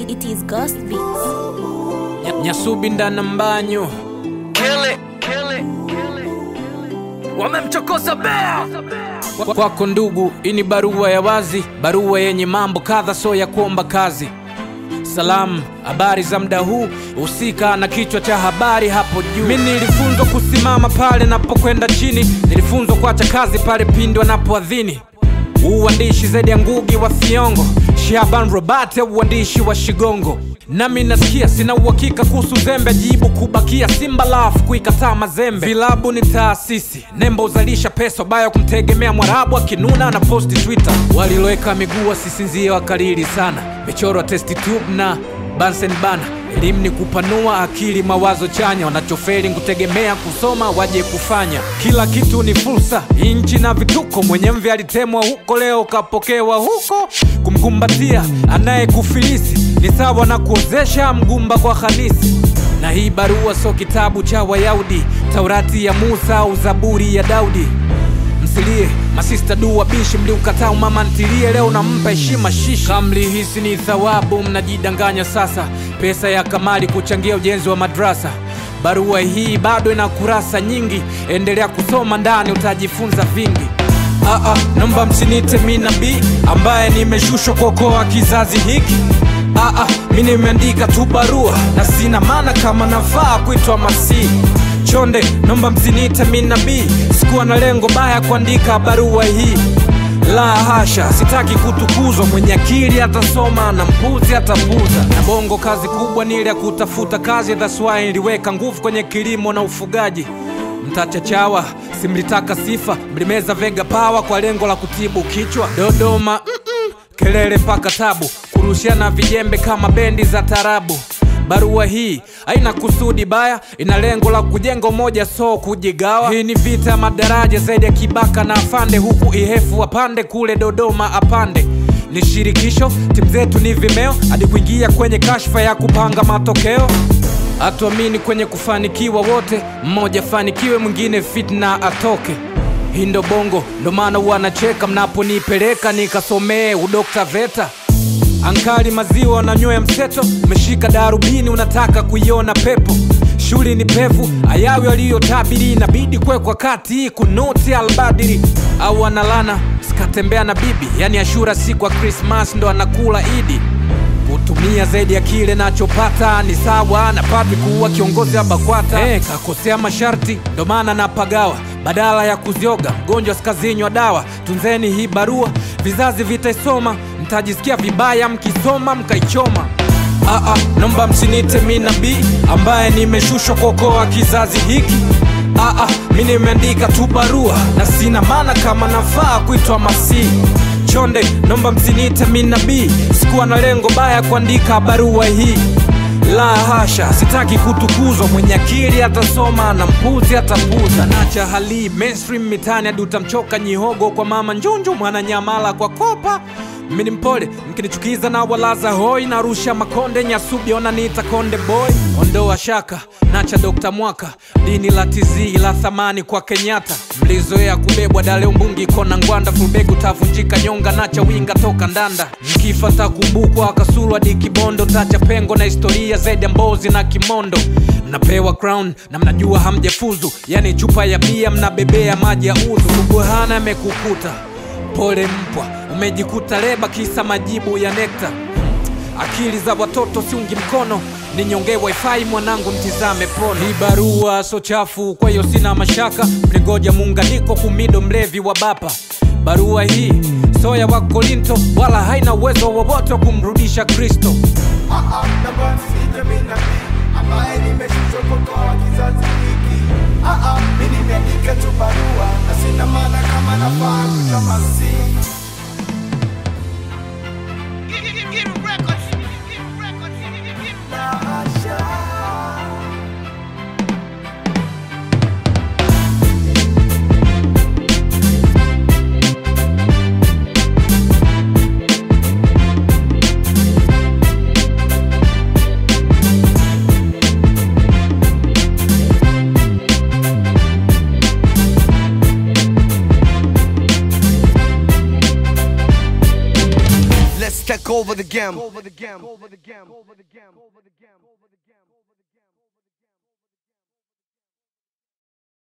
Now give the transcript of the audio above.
It is Ghost Beats. Nya- Nyasubi ndana mbanyo wamemchokoza bea Kwa- kwako ndugu, hii ni barua ya wazi, barua yenye mambo kadha, so ya kuomba kazi. Salamu, habari za muda huu, husika na kichwa cha habari hapo juu. Mi nilifunzwa kusimama pale napokwenda chini, nilifunzwa kuacha kazi pale pindi wanapoadhini. Uandishi zaidi ya ngugi wa Thiongo, Shaban Robert uandishi wa Shigongo. Nami nasikia sina uhakika kuhusu zembe, jibu kubakia Simba lafu kuikataa mazembe. Vilabu ni taasisi, nembo uzalisha pesa, baya kumtegemea Mwarabu akinuna na posti Twitter. Waliloweka miguu wasisinzie wakalili sana, michoro ya testi tube na Bunsen bana elimu ni kupanua akili, mawazo chanya. Wanachoferi kutegemea kusoma, waje kufanya. Kila kitu ni fursa, inchi na vituko. Mwenye mvi alitemwa huko, leo kapokewa huko. Kumkumbatia anayekufilisi ni sawa na kuozesha mgumba kwa kanisi. Na hii barua so kitabu cha Wayahudi, Taurati ya Musa au Zaburi ya Daudi msilie masista du wabishi mliukataa umama ntilie leo nampa heshima shishi kamlihisi ni thawabu mnajidanganya sasa pesa ya kamali kuchangia ujenzi wa madrasa barua hii bado ina kurasa nyingi endelea kusoma ndani utajifunza vingi Aa, naomba msinite mi nabii ambaye nimeshushwa kuokoa kizazi hiki Aa, mi nimeandika tu barua na sina maana kama nafaa kuitwa masihi chonde naomba msinite mi nabii sikuwa na lengo baya kuandika barua hii la hasha sitaki kutukuzwa mwenye akili atasoma na mpuzi atapuza na bongo kazi kubwa ni ile ya kutafuta kazi that's why niliweka nguvu kwenye kilimo na ufugaji mtachachawa simlitaka sifa mlimeza vega pawa kwa lengo la kutibu kichwa dodoma mm-mm, kelele paka tabu kurushiana vijembe kama bendi za tarabu barua hii haina kusudi baya ina lengo la kujenga umoja so kujigawa hii ni vita ya madaraja zaidi ya kibaka na afande huku ihefu apande kule dodoma apande ni shirikisho timu zetu ni vimeo hadi kuingia kwenye kashfa ya kupanga matokeo hatuamini kwenye kufanikiwa wote mmoja fanikiwe mwingine fitna atoke hii ndo bongo ndo maana wanacheka mnaponipeleka nikasomee udokta veta ankali maziwa na nywea mseto umeshika darubini unataka kuiona pepo shuli ni pevu ayawi waliyotabiri inabidi kwekwa kati kunuti albadiri au analana sikatembea na bibi yani ashura siku ya krismas ndo anakula idi kutumia zaidi ya kile nachopata ni sawa na padri kuwa kiongozi wa bakwata hey, kakosea masharti ndo maana napagawa badala ya kuzioga mgonjwa sikazinywa dawa tunzeni hii barua vizazi vitaisoma mtajisikia vibaya mkisoma mkaichoma Aa, nomba msinite mi nabii ambaye nimeshushwa kuokoa kizazi hiki Aa, mi nimeandika tu barua na sina maana kama nafaa kuitwa masihi chonde nomba msinite mi nabii sikuwa na lengo baya kuandika barua hii la hasha sitaki kutukuzwa mwenye akili atasoma na mpuzi atapuza nacha hali mainstream mitani hadi utamchoka nyihogo kwa mama njunju mwananyamala kwa kopa mini mpole mkinichukiza na walaza hoi narusha makonde nyasubi ona niita konde boy ondoa shaka nacha dokta mwaka dini la tizii la thamani kwa kenyatta mlizoea kubebwa dale umbungi kona ngwanda fulbegu tavunjika nyonga nacha winga toka ndanda mkifa takumbukwa kasulu hadi kibondo tacha pengo na historia zaidi ya mbozi na kimondo mnapewa crown na mnajua hamjafuzu yani chupa ya bia mnabebea maji ya udhu subuhana amekukuta pole mpwa umejikuta leba kisa majibu ya nekta akili za watoto siungi mkono ninyongee wifi mwanangu mtizame pono hii barua so chafu kwa hiyo sina mashaka mlingoja muunganiko kumido mlevi wa bapa barua hii soya wa kolinto wala haina uwezo wowote wa kumrudisha kristo naomba msije mimi nabii ambaye nimeshushwa kuokoa kizazi hiki. Ah, ah, mimi nimeandika tu barua na sina maana kama nafaa kuitwa masihi. La hasha. over the game.